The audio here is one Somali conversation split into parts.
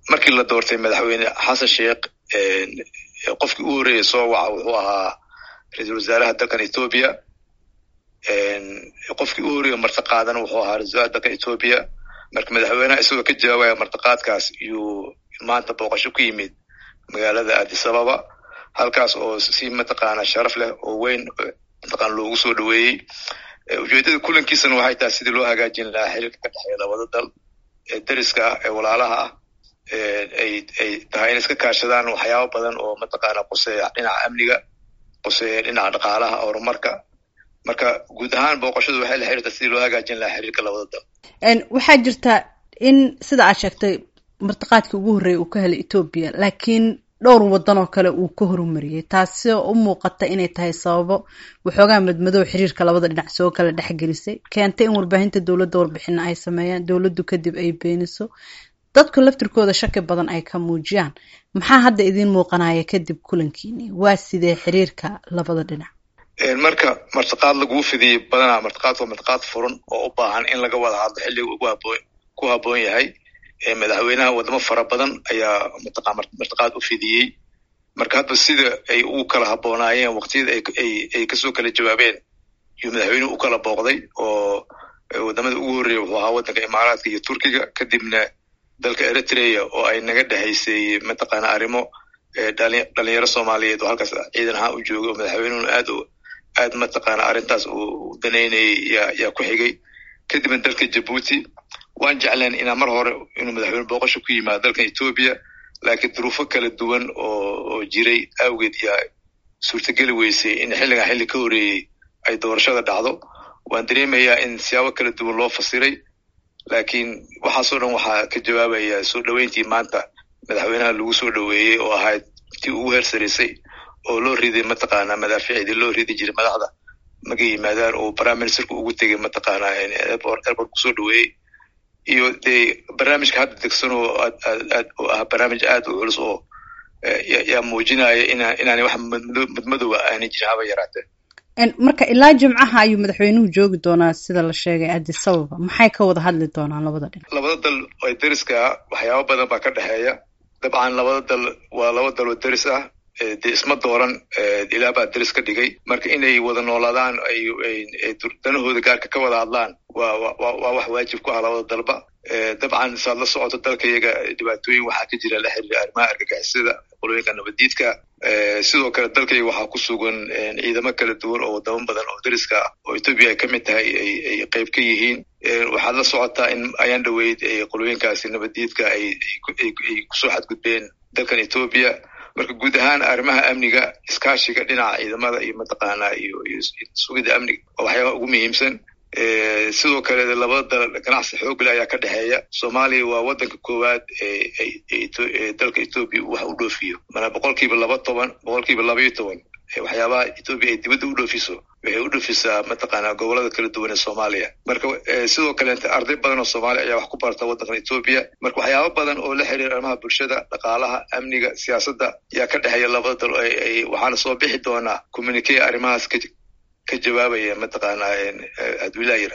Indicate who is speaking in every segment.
Speaker 1: markii la doortay madaxweyne xasan sheekh qofkii u horreeyay soo waca wuxuu ahaa ra-iisul wasaaraha dalkan etoobiya qofkii u horreeya martiqaadana wuxuu ahaa ra-isul wasaaraha dalkan etoobiya marka madaxweynaha isagoo ka jawaabaya martiqaadkaas iyuu maanta booqasho ku yimid magaalada addis ababa halkaas oo si mataqaana sharaf leh oo weyn mataqaana loogu soo dhoweeyey ujeedada kulankiisana waxay tahay sidii loo hagaajin lahaa xiriirka ka dhexeeya labada dal ee dariska ah ee walaalaha ah ay ay tahay inay iska kaashadaan waxyaabo badan oo mataqaana quseeya dhinaca amniga quseeya dhinaca dhaqaalaha horumarka marka guud ahaan booqashadu waxay la xiriirtaa sidii loo hagaajin lahaa xiriirka labada dal
Speaker 2: waxaa jirta in sida aad sheegtay martiqaadkii ugu horreeyay uu ka helay etoobiya laakiin dhowr waddan oo kale uu ka horumariyey taasi oo u muuqata inay tahay sababo waxoogaa madmadow xiriirka labada dhinac soo kala dhexgelisay keentay in warbaahinta dowladda warbixina ay sameeyaan dowladdu kadib ay beeniso dadku laftirkooda shaki badan ay ka muujiyaan maxaa hadda idiin muuqanaya kadib kulankiini waa sidee xiriirka labada dhinac
Speaker 1: marka martiqaad laguu fidiyey badanaa martiqaadku waa martiqaad furan oo u baahan in laga wada hadlo xilliga ugu haboon ku habboon yahay madaxweynaha wadamo fara badan ayaa martiqaad u fidiyey marka hadba sida ay ugu kala habboonaayeen waqtiyada ay kasoo kala jawaabeen yuu madaxweynuhu u kala booqday oo wadamada ugu horreeya wuxuu ahaa waddanka imaaraadka iyo turkiga kadibna dalka eritrea oo ay naga dhexaysay mataqaana arrimo dhalinyaro soomaaliyeed oo halkaas ciidan ahaan u joogay oo madaxweynuhuna aad aad mataqaana arrintaas uu danaynayay yaa ku xigay kadibna dalka jabuuti waan jecleen inaa mar hore inuu madaxweyne booqasho ku yimaado dalkan etoobiya laakiin duruufo kala duwan oo oo jiray awgeed yaa suurtageli weysay in xilligan xilli ka horreeyey ay doorashada dhacdo waan dareemayaa in siyaabo kala duwan loo fasiray laakiin waxaasoo dhan waxaa ka jawaabaya soo dhoweyntii maanta madaxweynaha lagu soo dhoweeyey oo ahayd tii ugu heersaraysay oo loo riday mataqaana madaaficdii loo ridi jiray madaxda markay yimaadaan oo prime ministerku ugu tegay mataqaana airport airport kusoo dhoweeyey iyo dee barnaamijka hadda degsan oo aad aad aad oo ah barnaamij aad u culus oo yaa muujinaya ina inaanay wax madmadowa aanay jirin haba yaraatee
Speaker 2: marka ilaa jimcaha ayuu madaxweynuhu joogi doonaa sida la sheegay addis ababa maxay ka wada hadli doonaan labada dhinac
Speaker 1: labada dal ee deriska waxyaabo badan baa ka dhexeeya dabcan labada dal waa laba dal oo deris ah dee isma dooran ilaah baa deris ka dhigay marka inay wada noolaadaan ay danahooda gaarka ka wada hadlaan waa waa wax waajib ku ah labada dalba dabcan saad la socoto dalka iyaga dhibaatooyin waxaa ka jira la xiriira arrimaha argagixisada qolooyinka nabadiidka sidoo kale dalkayga waxaa ku sugan ciidamo kala duwan oo wadamo badan oo deriska ah oo etoobiya ay ka mid tahay ay qayb ka yihiin waxaad la socotaa in ayaan dhoweyd qolooyinkaasi nabadiidka ay kusoo xadgudbeen dalkan etoobiya marka guud ahaan arrimaha amniga iskaashiga dhinaca ciidamada iyo mataqaana iyo iyo sugida amniga waa waxyaabaha ugu muhiimsan sidoo kale labada dal ganacsi xoogle ayaa ka dhexeeya soomaaliya waa waddanka koowaad ee dalka etoobiya wax u dhoofiyo mana boqolkiiba laba toban boqolkiiba laba iyo toban waxyaabaha etoobiya ay dibadda u dhoofiso waxay u dhoofisaa mataqaana gobolada kala duwan ee soomaaliya marka sidoo kaleete arday badan oo soomaaliya ayaa wax ku barta waddankan etoobiya marka waxyaaba badan oo la xiriira arrimaha bulshada dhaqaalaha amniga siyaasadda yaa ka dhexeeya labada dal waxaana soo bixi doonaa communique arrimahaas ka ka jawaabaya mataqaana adwilayira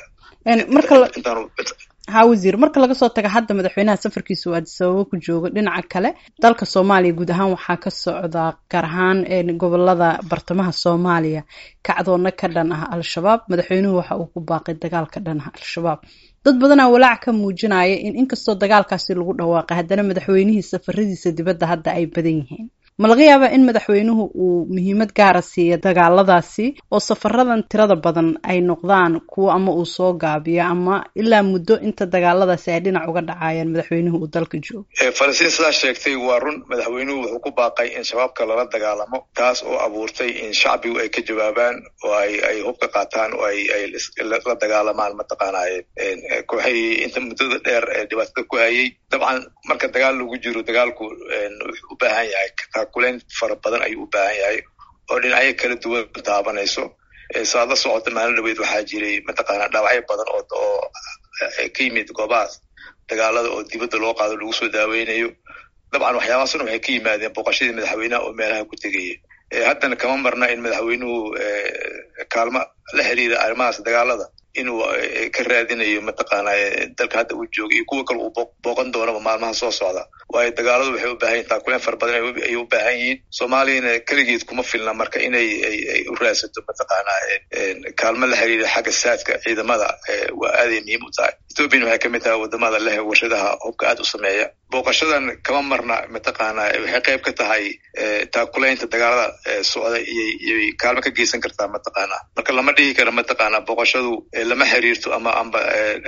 Speaker 2: ha wasiir marka laga soo taga hadda madaxweynaha safarkiisa uu addis ababa ku joogo dhinaca kale dalka soomaaliya guud ahaan waxaa ka socdaa gaar ahaan gobolada bartamaha soomaaliya kacdoonna ka dhan ah al-shabaab madaxweynuhu waxa uu ku baaqay dagaal ka dhan ah al-shabaab dad badanaa walaac ka muujinaya in inkastoo dagaalkaasi lagu dhawaaqay haddana madaxweynihii safaradiisa dibadda hadda ay badan yihiin ma laga yaabaa in madaxweynuhu uu muhiimad gaara siiya dagaaladaasi oo safaradan tirada badan ay noqdaan kuwo ama uu soo gaabiyo ama ilaa muddo inta dagaaladaasi ay dhinac uga dhacayaan madaxweynuhu uu dalka joogo
Speaker 1: falastiin sidaa sheegtay waa run madaxweynuhu wuxuu ku baaqay in shabaabka lala dagaalamo taas oo abuurtay in shacbigu ay ka jawaabaan oo ay ay hubka qaataan oo ay ay la dagaalamaan mataqaana kooxahii inta muddada dheer ee dhibaatada ku hayay dabcan marka dagaal lagu jiro dagaalku wuxuu u baahan yahay kuleyn fara badan ayuu u baahan yahay oo dhinacyo kala duwan taabanayso saad la socota maalin dhaweyd waxaa jiray mataqaana dhaawacyo badan oo oo ka yimid goobahaas dagaalada oo dibadda loo qaado lagu soo daaweynayo dabcan waxyaabahaasna waxay ka yimaadeen booqashadii madaxweynaha oo meelaha ku tegaya haddana kama marna in madaxweynuhu kaalmo la xiriira arrimahaas dagaalada inuu ka raadinayo mataqaana dalka hadda uu jooga iyo kuwa kale uu booqan doonaba maalmaha soo socda waayo dagaaladu waxay u baahan yihin taakuleen fara badan ayay u baahan yihiin soomaaliyana keligeed kuma filna marka inay ay u raadsato mataqaanaa kaalmo la xiriira xagga saadka ciidamada waa aaday muhiim u tahay ethoopian waxay kamid tahay wadamada leh warshadaha hubka aad u sameeya booqashadan kama marna mataqaanaa waxay qayb ka tahay taakulaynta dagaalada socda iyoiyoy kaalmo ka geysan kartaa mataqaanaa marka lama dhihi karo mataqaanaa booqashadu lama xiriirto ama amba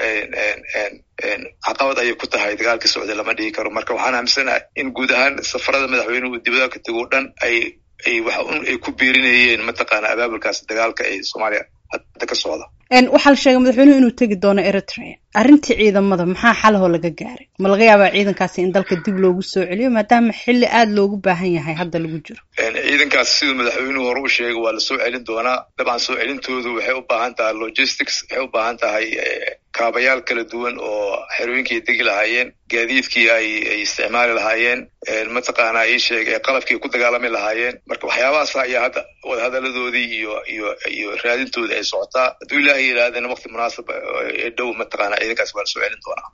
Speaker 1: caqabad ayay ku tahay dagaalka socda lama dhihi karo marka waxaan aaminsanahay in guud ahaan safarada madaxweynuhu dibadaha ka tego dhan ay ay waxa un ay ku biirinayeen mataqaanaa abaabulkaas dagaalka ee soomaaliya hadda ka socda
Speaker 2: waxaa la sheegay madaxweynuhu inuu tegi doono eritrea arrintii ciidamada maxaa xalahoo laga gaaray ma laga yaabaa ciidankaasi in dalka dib loogu soo celiyo maadaama xilli aada loogu baahan yahay hadda lagu jiro
Speaker 1: ciidankaas siduu madaxweynuhu hore u sheegay waa lasoo celin doonaa dabcan soo celintoodu waxay u baahan tahay logistics waxay u baahan tahay kaabayaal kala duwan oo xerooyinkii degi lahaayeen gaadiidkii ay ay isticmaali lahaayeen mataqaanaa ii sheeg qalabkii ku dagaalami lahaayeen marka waxyaabahaas ayaa hadda wadahadaladoodii iyo iyo iyo raadintoodii ay socotaa hadduu ilaahay yidhaahdana wakti munaasab ee dhow mataqaana ciidankaas waa lasoo celin doonaa